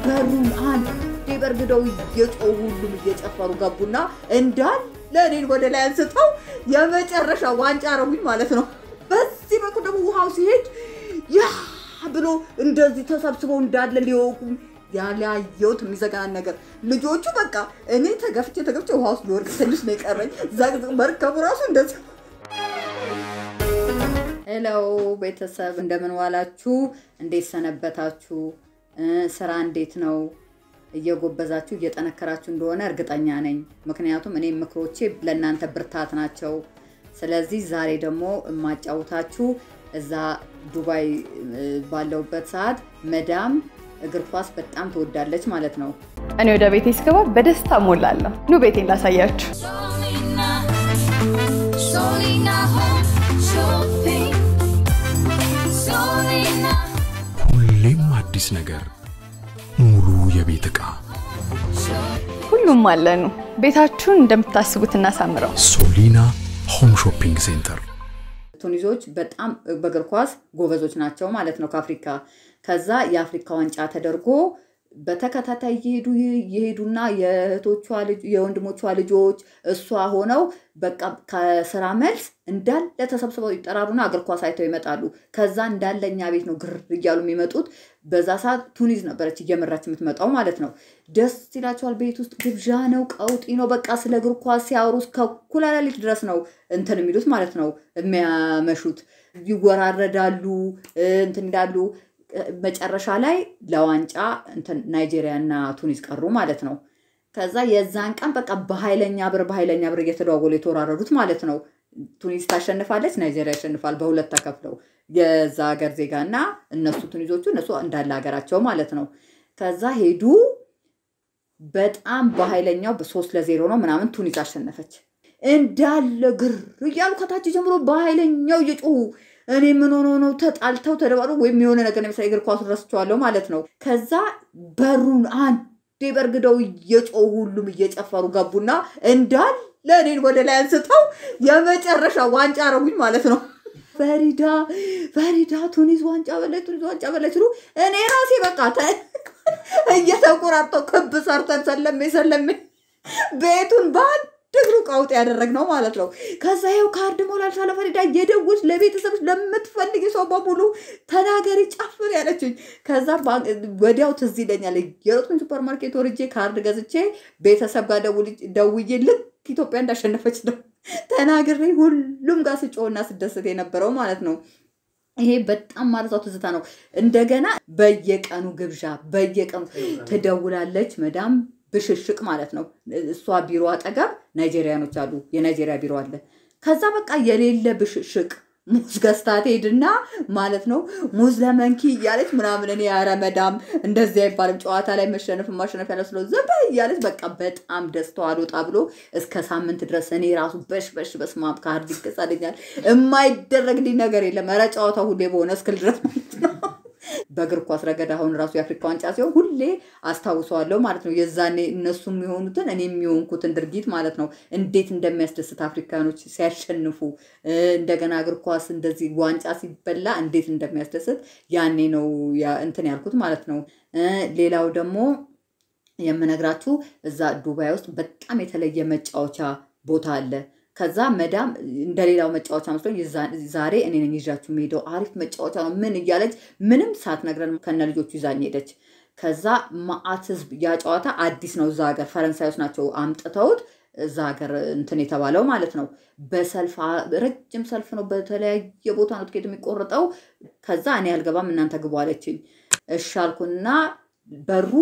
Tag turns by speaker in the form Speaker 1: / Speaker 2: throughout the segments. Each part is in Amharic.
Speaker 1: በሩን አንድ በርግደው እየጮሁ ሁሉም እየጨፈሩ ገቡና እንዳለ እኔን ወደ ላይ አንስተው የመጨረሻ ዋንጫ አረጉኝ ማለት ነው። በዚህ በኩል ደግሞ ውሃው ሲሄድ ያ ብሎ እንደዚህ ተሰብስበው እንዳለ ሊወቁ ያላየሁት የሚዘጋን ነገር ልጆቹ በቃ እኔ ተገፍቼ ተገፍቼ ውሃ ውስጥ ሊወርቅ ትንሽ ነው የቀረኝ። መርከቡ ራሱ እንደዚህ ሄሎ ቤተሰብ እንደምን ዋላችሁ? እንዴት ሰነበታችሁ? ስራ እንዴት ነው? እየጎበዛችሁ እየጠነከራችሁ እንደሆነ እርግጠኛ ነኝ። ምክንያቱም እኔ ምክሮቼ ለእናንተ ብርታት ናቸው። ስለዚህ ዛሬ ደግሞ የማጫውታችሁ እዛ ዱባይ ባለውበት ሰዓት መዳም እግር ኳስ በጣም ትወዳለች ማለት ነው።
Speaker 2: እኔ ወደ ቤቴ ስገባ በደስታ ሞላለሁ። ኑ ቤቴን ላሳያችሁ።
Speaker 3: Solina, Solina Home Shopping. Solina,
Speaker 4: ሁሌም አዲስ ነገር፣ ሙሉ የቤት ዕቃ
Speaker 2: ሁሉም አለኑ። ቤታችሁን እንደምታስቡት እናሳምረው።
Speaker 4: ሶሊና ሆም ሾፒንግ ሴንተር
Speaker 1: ቱኒዞች በጣም በእግር ኳስ ጎበዞች ናቸው ማለት ነው ከአፍሪካ። ከዛ የአፍሪካ ዋንጫ ተደርጎ በተከታታይ እየሄዱ የሄዱና የእህቶቿ ልጅ- የወንድሞቿ ልጆች እሷ ሆነው በቃ ከስራ መልስ እንዳለ ተሰብስበው ይጠራሩና እግር ኳስ አይተው ይመጣሉ። ከዛ እንዳለ እኛ ቤት ነው ግር እያሉ የሚመጡት። በዛ ሰዓት ቱኒዝ ነበረች እየመራች የምትመጣው ማለት ነው። ደስ ይላቸዋል። ቤት ውስጥ ግብዣ ነው፣ ቀውጢ ነው። በቃ ስለ እግር ኳስ ሲያወሩ እስከ እኩለ ሌሊት ድረስ ነው እንትን የሚሉት ማለት ነው የሚያመሹት። ይወራረዳሉ፣ እንትን ይላሉ። መጨረሻ ላይ ለዋንጫ እንትን ናይጄሪያ እና ቱኒዝ ቀሩ ማለት ነው። ከዛ የዛን ቀን በቃ በኃይለኛ ብር በኃይለኛ ብር እየተደዋወሉ የተወራረዱት ማለት ነው። ቱኒዝ ታሸንፋለች፣ ናይጄሪያ ያሸንፋል። በሁለት ተከፍለው የዛ ሀገር ዜጋ እና እነሱ ቱኒዞቹ እነሱ እንዳለ ሀገራቸው ማለት ነው። ከዛ ሄዱ። በጣም በኃይለኛው በሶስት ለዜሮ ነው ምናምን ቱኒዝ አሸነፈች። እንዳለ ግር እያሉ ከታች ጀምሮ በኃይለኛው እየጮሁ እኔ ምን ሆኖ ነው ተጣልተው ተደባሉ ወይም የሆነ ነገር ለምሳሌ እግር ኳሱን ረስቸዋለሁ ማለት ነው። ከዛ በሩን አንዴ በርግደው እየጮሁ ሁሉም እየጨፈሩ ገቡና እንዳለ እኔን ወደ ላይ አንስተው የመጨረሻ ዋንጫ አረጉኝ ማለት ነው። ፈሪዳ ፈሪዳ ቱኒዝ ዋንጫ በላይ ቱኒዝ ዋንጫ በላይ ሲሉ እኔ ራሴ በቃ ተ- እየተቆራርጠው ክብ ሰርተን ሰለሜ ሰለሜ ቤቱን በአንድ እግሩ ቀውጥ ያደረግነው ማለት ነው። ከዛ ይኸው ካርድ ሞላል ሳለ ፈሪዳ እየደወልሽ ለቤተሰብሽ ለምትፈልጊ ሰው በሙሉ ተናገሪ፣ ጨፍር ያለችኝ። ከዛ ባ- ወዲያው ትዝ ይለኛል የሮጥኩኝ ሱፐር ማርኬት ወርጄ ካርድ ገዝቼ ቤተሰብ ጋር ደውል- ደውዬ ልክ ኢትዮጵያ እንዳሸነፈች ነው ተናግሬ ሁሉም ጋር ስጮህና ስደሰት የነበረው ማለት ነው። ይሄ በጣም ማለቷ ትዝታ ነው። እንደገና በየቀኑ ግብዣ በየቀኑ ትደውላለች መዳም ብሽሽቅ ማለት ነው። እሷ ቢሮ አጠገብ ናይጄሪያኖች አሉ። የናይጄሪያ ቢሮ አለ። ከዛ በቃ የሌለ ብሽሽቅ ሙዝ ገዝታ ትሄድና ማለት ነው ሙዝ ለመንኪ እያለች ምናምን እኔ ኧረ መዳም እንደዚህ አይባልም ጨዋታ ላይ መሸነፍ ማሸነፍ ያለ ስለ ዘበ እያለች በቃ በጣም ደስታዋ አልወጣ ብሎ እስከ ሳምንት ድረስ እኔ ራሱ በሽ በሽ በስማም ካርድ ይገዛልኛል የማይደረግልኝ ነገር የለም። ኧረ ጨዋታ ሁሌ በሆነ እስክል ድረስ ማለት ነው። በእግር ኳስ ረገድ አሁን ራሱ የአፍሪካ ዋንጫ ሲሆን ሁሌ አስታውሰዋለሁ ማለት ነው። የዛኔ እነሱ የሚሆኑትን እኔ የሚሆንኩትን ድርጊት ማለት ነው። እንዴት እንደሚያስደስት አፍሪካኖች ሲያሸንፉ እ፣ እንደገና እግር ኳስ እንደዚህ ዋንጫ ሲበላ እንዴት እንደሚያስደስት ያኔ ነው ያ- እንትን ያልኩት ማለት ነው። እ፣ ሌላው ደግሞ የምነግራችሁ እዛ ዱባይ ውስጥ በጣም የተለየ መጫወቻ ቦታ አለ። ከዛ መዳም እንደሌላው መጫወቻ መስሎኝ የዛ- ዛሬ እኔ ነኝ ይዣችሁ የምሄደው አሪፍ መጫወቻ ነው ምን እያለች ምንም ሳትነግረን ከነ ልጆቹ ይዛኝ ሄደች። ከዛ ማአት ህዝብ ያ ጨዋታ አዲስ ነው እዛ ሀገር ፈረንሳዮች ናቸው አምጥተውት እዛ ሀገር እንትን የተባለው ማለት ነው። በሰልፍ አ- ረጅም ሰልፍ ነው። በተለያየ ቦታ ነው ትኬት የሚቆርጠው። ከዛ እኔ አልገባም እናንተ ግቡ አለችኝ። እሺ አልኩና በሩ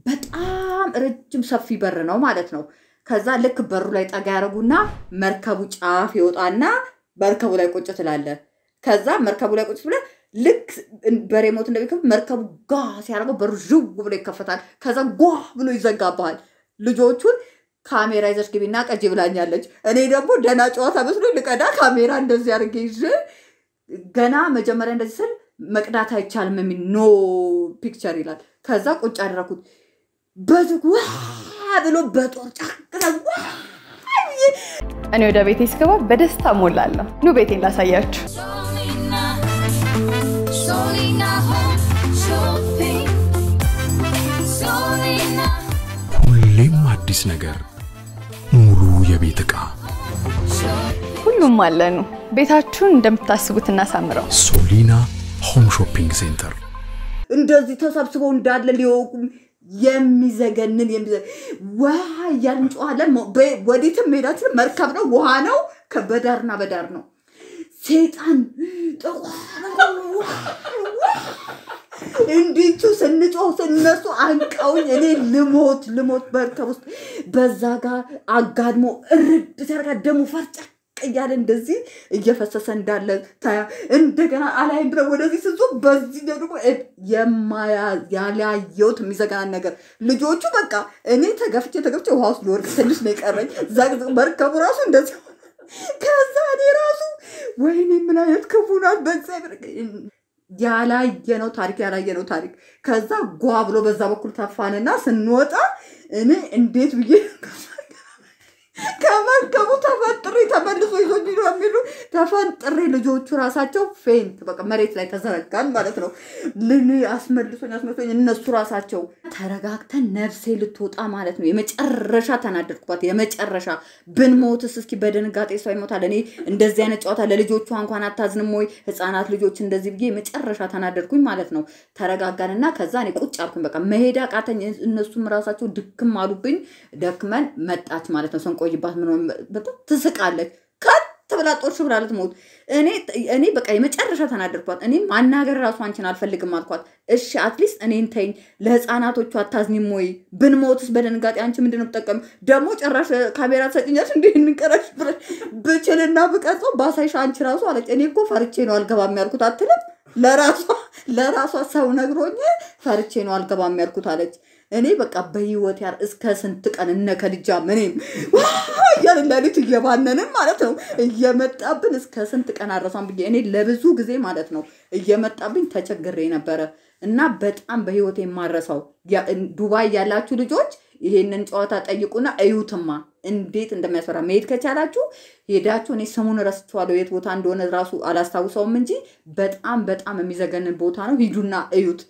Speaker 1: በጣም ረጅም ሰፊ በር ነው ማለት ነው። ከዛ ልክ በሩ ላይ ጠጋ ያደረጉና መርከቡ ጫፍ ይወጣና መርከቡ ላይ ቁጭ ትላለ። ከዛ መርከቡ ላይ ቁጭ ብለ ልክ በሬሞት እንደሚከፍት መርከቡ ጋ ሲያደርገው በሩ ዥው ብሎ ይከፈታል። ከዛ ጓ ብሎ ይዘጋብሃል። ልጆቹን ካሜራ ይዘሽ ግቢና ቀጅ ብላኛለች። እኔ ደግሞ ደህና ጨዋታ መስሎ ልቀዳ ካሜራ እንደዚህ አድርጌ ይዤ ገና መጀመሪያ እንደዚህ ስል መቅዳት አይቻልም የሚል ኖ ፒክቸር ይላል። ከዛ ቁጭ አደረኩት። በዝግ ዋ ብሎ በጦር ጫቅረ
Speaker 2: እኔ ወደ ቤቴ ስገባ በደስታ ሞላለሁ። ኑ ቤቴን ላሳያችሁ።
Speaker 3: Solina, Solina Home Shopping. Solina.
Speaker 4: አዲስ ነገር ሙሉ የቤት ዕቃ
Speaker 2: ሁሉም አለኑ። ቤታችሁን እንደምታስቡት እናሳምረው።
Speaker 4: ሶሊና ሆም ሾፒንግ ሴንተር
Speaker 1: እንደዚህ ተሰብስበው እንዳለ ሊወቁ የሚዘገንን የሚዘ- ውሃ እያልን እንጮኻለን። ሞ- በ- ወዴትም መሄዳችን መርከብ ነው፣ ውሃ ነው፣ ከ- በዳርና በዳር ነው። ሴጣን እንዲቹ ስንጮህ እነሱ አንቀውኝ እኔ ልሞት ልሞት መርከብ ውስጥ በዛ ጋር አጋድሞ እርድ ሲያደርጋ ደሙ ፈርጨቅ እያለ እንደዚህ እየፈሰሰ እንዳለ ታያ እንደገና አላይም ብለው ወደዚህ ስዞ በዚህ ደግሞ እ- የማያ- ያላየሁት የሚዘጋን ነገር ልጆቹ በቃ እኔ ተገፍቼ ተገፍቼ ውሃ ውስጥ ልወርቅ ትንሽ ነው የቀረኝ። ዘግዝቅ መርከቡ ራሱ እንደዚህ ሆነ። ከዛ እኔ ራሱ ወይኔ ምን አይነት ክፉ ናት በእግዚአብሔር ያላየነው ታሪክ ያላየነው ታሪክ። ከዛ ጓ ብሎ በዛ በኩል ተፋንና ስንወጣ እኔ እንዴት ብዬ ከመርከቡ ተፈጥሬ ተመልሶ ይዞኝ ነው የሚሉ ተፈንጥሬ ልጆቹ ራሳቸው ፌንት በቃ መሬት ላይ ተዘረጋን ማለት ነው። ልን አስመልሶኝ አስመልሶኝ እነሱ ራሳቸው ተረጋግተን ነፍሴ ልትወጣ ማለት ነው። የመጨረሻ ተናደድኩባት። የመጨረሻ ብንሞትስ እስኪ በድንጋጤ ሰው ይሞታል። እኔ እንደዚህ አይነት ጨዋታ ለልጆቿ እንኳን አታዝንም ወይ? ህፃናት ልጆች እንደዚህ ብዬ የመጨረሻ ተናደድኩኝ ማለት ነው። ተረጋጋንና ከዛ እኔ ቁጭ አልኩኝ። በቃ መሄድ አቃተኝ። እነሱም ራሳቸው ድክም አሉብኝ። ደክመን መጣች ማለት ነው። ስንቆይባት ምን ሆነ፣ በጣም ትስቃለች። ከት ብላ ጦርሽ ብላ ልትሞት። እኔ እኔ በቃ የመጨረሻ ተናደድኳት። እኔ ማናገር ራሱ አንቺን አልፈልግም አልኳት። እሺ አትሊስት እኔን ተይኝ፣ ለህፃናቶቹ አታዝኒም ወይ? ብንሞትስ በድንጋጤ አንቺ ምንድን ነው የምትጠቀሚው? ደግሞ ጭራሽ ካሜራ ትሰጭኛለሽ እንዲህ እንቀረሽ ብለሽ ብችልና ብቀርጸው ባሳይሽ አንቺ ራሱ አለች። እኔ እኮ ፈርቼ ነው አልገባም ያልኩት አትልም ለራሷ ለራሷ ሰው ነግሮኝ ፈርቼ ነው አልገባም ያልኩት አለች። እኔ በቃ በህይወት ያር እስከ ስንት ቀን እነ ከልጃ ምንም እያልን ሌሊት እየባነንን ማለት ነው እየመጣብን እስከ ስንት ቀን አረሳም ብዬ እኔ ለብዙ ጊዜ ማለት ነው እየመጣብኝ ተቸግሬ ነበረ እና በጣም በህይወት የማረሳው ያ- ዱባይ ያላችሁ ልጆች ይሄንን ጨዋታ ጠይቁና እዩትማ እንዴት እንደሚያስፈራ መሄድ ከቻላችሁ ሄዳችሁ እኔ ስሙን ረስቼዋለሁ የት ቦታ እንደሆነ ራሱ አላስታውሰውም እንጂ በጣም በጣም የሚዘገንን ቦታ ነው ሂዱና እዩት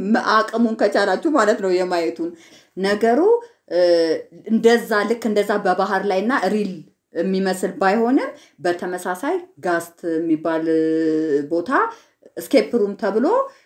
Speaker 1: አቅሙን ከቻላችሁ ማለት ነው የማየቱን ነገሩ እ፣ እንደዛ ልክ እንደዛ በባህር ላይ እና ሪል የሚመስል ባይሆንም በተመሳሳይ ጋስት የሚባል እ፣ ቦታ ስኬፕ ሩም ተብሎ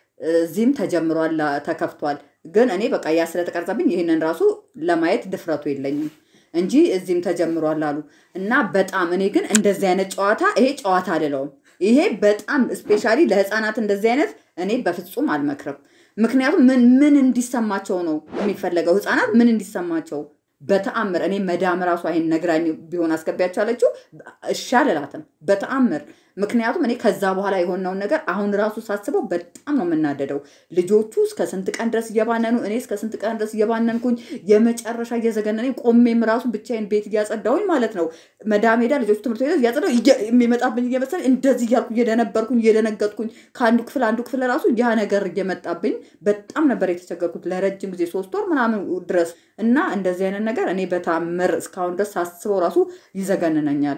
Speaker 1: እዚህም ተጀምሯል ተከፍቷል ግን እኔ በቃ ያ ስለተቀረጸብኝ ይህንን ራሱ ለማየት ድፍረቱ የለኝም እንጂ እዚህም ተጀምሯል አሉ እና በጣም እኔ ግን እንደዚህ አይነት ጨዋታ ይሄ ጨዋታ አልለውም ይሄ በጣም ስፔሻሊ ለህፃናት እንደዚህ አይነት እኔ በፍጹም አልመክርም ምክንያቱም ምን ምን እንዲሰማቸው ነው የሚፈለገው ህፃናት ምን እንዲሰማቸው በተአምር እኔ መዳም ራሱ አይን ነግራኝ ቢሆን አስገቢያቸው አለችው እሺ አልላትም በተአምር ምክንያቱም እኔ ከዛ በኋላ የሆነውን ነገር አሁን ራሱ ሳስበው በጣም ነው የምናደደው ልጆቹ እስከ ስንት ቀን ድረስ እየባነኑ እኔ እስከ ስንት ቀን ድረስ እየባነንኩኝ የመጨረሻ እየዘገነነኝ ቆሜም ራሱ ብቻዬን ቤት እያጸዳሁኝ ማለት ነው መዳም ሄዳ ልጆቹ ትምህርት ቤት እያጸዳሁ እየ- የሚመጣብኝ እየመሰለኝ እንደዚህ እያልኩ እየደነበርኩኝ እየደነገጥኩኝ ከአንዱ ክፍል አንዱ ክፍል ራሱ ያ ነገር እየመጣብኝ በጣም ነበር የተቸገርኩት ለረጅም ጊዜ ሶስት ወር ምናምን ድረስ እና እንደዚህ አይነት ነገር እኔ በታምር እስካሁን ድረስ ሳስበው ራሱ ይዘገንነኛል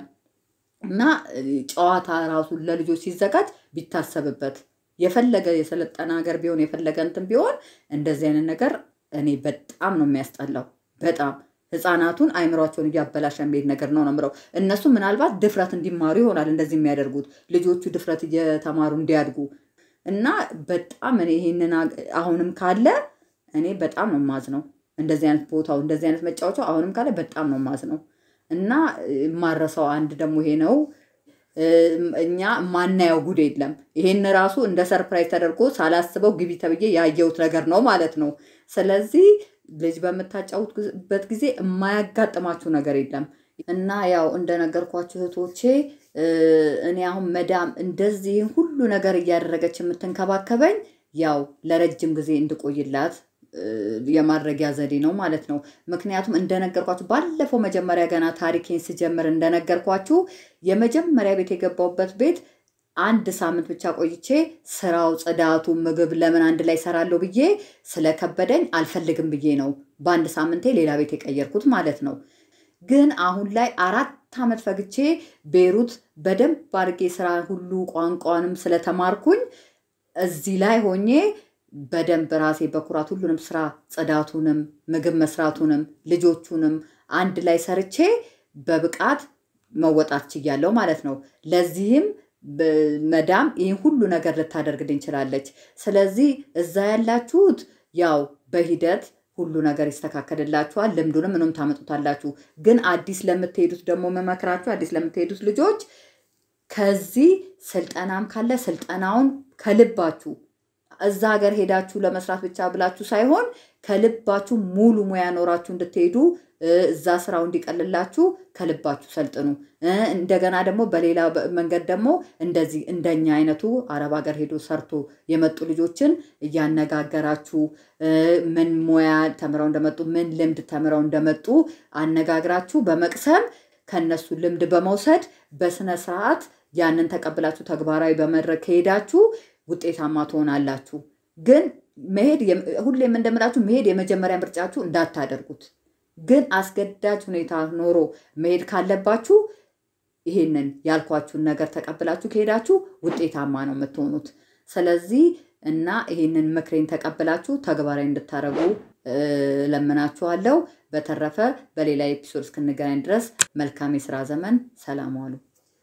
Speaker 1: እና እ, ጨዋታ ራሱ ለልጆች ሲዘጋጅ ቢታሰብበት የፈለገ የሰለጠነ ሀገር ቢሆን የፈለገ እንትን ቢሆን እንደዚህ አይነት ነገር እኔ በጣም ነው የሚያስጠላው። በጣም ህፃናቱን አይምሯቸውን እያበላሸ የሚሄድ ነገር ነው ነው የምለው። እነሱ ምናልባት ድፍረት እንዲማሩ ይሆናል እንደዚህ የሚያደርጉት ልጆቹ ድፍረት እየተማሩ እንዲያድጉ እና በጣም እኔ ይሄንን አ- አሁንም ካለ እኔ በጣም ነው ማዝ ነው እንደዚህ አይነት ቦታው እንደዚህ አይነት መጫወቻው አሁንም ካለ በጣም ነው ማዝ ነው እና የማረሰው አንድ ደግሞ ይሄ ነው። እም፣ እኛ ማናየው ጉድ የለም። ይሄን ራሱ እንደ ሰርፕራይዝ ተደርጎ ሳላስበው ግቢ ተብዬ ያየሁት ነገር ነው ማለት ነው። ስለዚህ ልጅ በምታጫውቱበት ጊዜ የማያጋጥማችሁ ነገር የለም እና ያው እንደነገርኳችሁ እህቶቼ እ፣ እኔ አሁን መዳም እንደዚህ ሁሉ ነገር እያደረገች የምትንከባከበኝ ያው ለረጅም ጊዜ እንድቆይላት እ፣ የማድረጊያ ዘዴ ነው ማለት ነው። ምክንያቱም እንደነገርኳችሁ ባለፈው መጀመሪያ ገና ታሪኬን ስጀምር እንደነገርኳችሁ የመጀመሪያ ቤት የገባሁበት ቤት አንድ ሳምንት ብቻ ቆይቼ ስራው፣ ጽዳቱ፣ ምግብ ለምን አንድ ላይ ሰራለሁ ብዬ ስለከበደኝ አልፈልግም ብዬ ነው በአንድ ሳምንቴ ሌላ ቤት የቀየርኩት ማለት ነው። ግን አሁን ላይ አራት ዓመት ፈግቼ ቤሩት በደንብ አድርጌ ስራ ሁሉ ቋንቋንም ስለተማርኩኝ እዚህ ላይ ሆኜ በደንብ ራሴ በኩራት ሁሉንም ስራ ጽዳቱንም፣ ምግብ መስራቱንም፣ ልጆቹንም አንድ ላይ ሰርቼ በብቃት መወጣት ችያለሁ ማለት ነው። ለዚህም ብ- መዳም ይህን ሁሉ ነገር ልታደርግልኝ ችላለች። ስለዚህ እዛ ያላችሁት ያው በሂደት ሁሉ ነገር ይስተካከልላችኋል። ልምዱንም ምንም ታመጡታላችሁ። ግን አዲስ ለምትሄዱት ደግሞ መመክራችሁ አዲስ ለምትሄዱት ልጆች ከዚህ ስልጠናም ካለ ስልጠናውን ከልባችሁ እዛ ሀገር ሄዳችሁ ለመስራት ብቻ ብላችሁ ሳይሆን ከልባችሁ ሙሉ ሙያ ኖራችሁ እንድትሄዱ እ፣ እዛ ስራው እንዲቀልላችሁ ከልባችሁ ሰልጥኑ። እ፣ እንደገና ደግሞ በሌላ በ- መንገድ ደግሞ እንደዚህ እንደኛ አይነቱ አረብ ሀገር ሄዶ ሰርቶ የመጡ ልጆችን እያነጋገራችሁ እ፣ ምን ሙያ ተምረው እንደመጡ ምን ልምድ ተምረው እንደመጡ አነጋግራችሁ በመቅሰም ከነሱ ልምድ በመውሰድ በስነ ስርዓት ያንን ተቀብላችሁ ተግባራዊ በመድረግ ከሄዳችሁ ውጤታማ ትሆናላችሁ። ግን መሄድ የም- ሁሌም እንደምላችሁ መሄድ የመጀመሪያ ምርጫችሁ እንዳታደርጉት። ግን አስገዳጅ ሁኔታ ኖሮ መሄድ ካለባችሁ ይሄንን ያልኳችሁን ነገር ተቀብላችሁ ከሄዳችሁ ውጤታማ ነው የምትሆኑት። ስለዚህ እና ይሄንን ምክሬን ተቀብላችሁ ተግባራዊ እንድታደርጉ እ፣ ለምናችኋለሁ። በተረፈ በሌላ ኤፒሶድ እስክንገናኝ ድረስ መልካም የስራ ዘመን። ሰላም ዋሉ።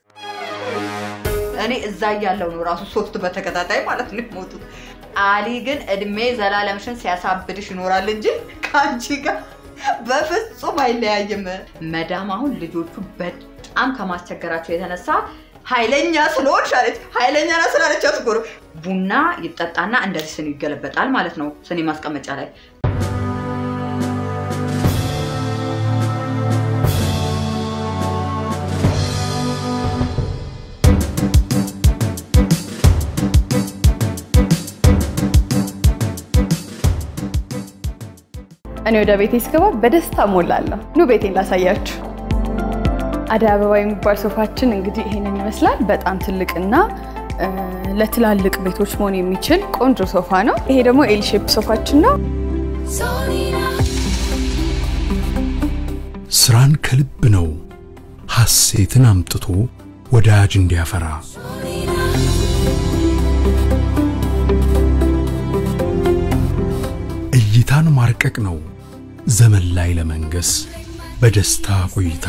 Speaker 1: እኔ እዛ እያለው ነው ራሱ ሶስት በተከታታይ ማለት ነው የሞቱት። አሊ ግን እድሜ ዘላለምሽን ሲያሳብድሽ ይኖራል እንጂ ከአንቺ ጋር በፍጹም አይለያይም። መዳም አሁን ልጆቹ በጣም ከማስቸገራቸው የተነሳ ኃይለኛ ስለሆንሽ አለች። ኃይለኛ ና ስላለች አትጎር ቡና ይጠጣና እንደዚህ ስኒ ይገለበጣል ማለት ነው ስኒ ማስቀመጫ ላይ
Speaker 2: እኔ ወደ ቤቴ ስገባ በደስታ ሞላለሁ። ኑ ቤቴን ላሳያችሁ። አደይ አበባ የሚባል ሶፋችን እንግዲህ ይሄንን ይመስላል። በጣም ትልቅና እ፣ ለትላልቅ ቤቶች መሆን የሚችል ቆንጆ ሶፋ ነው። ይሄ ደግሞ ኤል ሼፕ ሶፋችን ነው።
Speaker 3: Solina,
Speaker 4: ስራን ከልብ ነው ሐሴትን አምጥቶ ወዳጅ እንዲያፈራ እይታን ማርቀቅ ነው ዘመን ላይ ለመንገስ በደስታ ቆይታ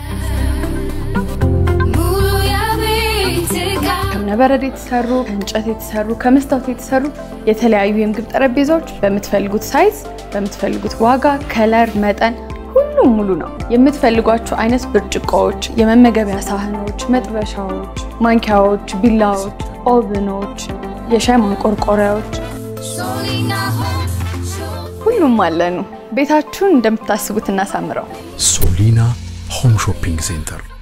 Speaker 3: Mulu ya bitika.
Speaker 2: ከእብነበረድ የተሰሩ ከእንጨት የተሰሩ ከመስታወት የተሰሩ የተለያዩ የምግብ ጠረጴዛዎች በምትፈልጉት ሳይዝ በምትፈልጉት ዋጋ፣ ከለር፣ መጠን ሁሉም ሙሉ ነው። የምትፈልጓቸው አይነት ብርጭቆዎች፣ የመመገቢያ ሳህኖች፣ መጥበሻዎች፣ ማንኪያዎች፣ ቢላዎች፣ ኦቭኖች፣ የሻይ ማንቆርቆሪያዎች
Speaker 3: Solina home shopping.
Speaker 2: ሁሉም አለኑ። ቤታችሁን እንደምታስቡት እናሳምረው።
Speaker 4: ሶሊና ሆም ሾፒንግ ሴንተር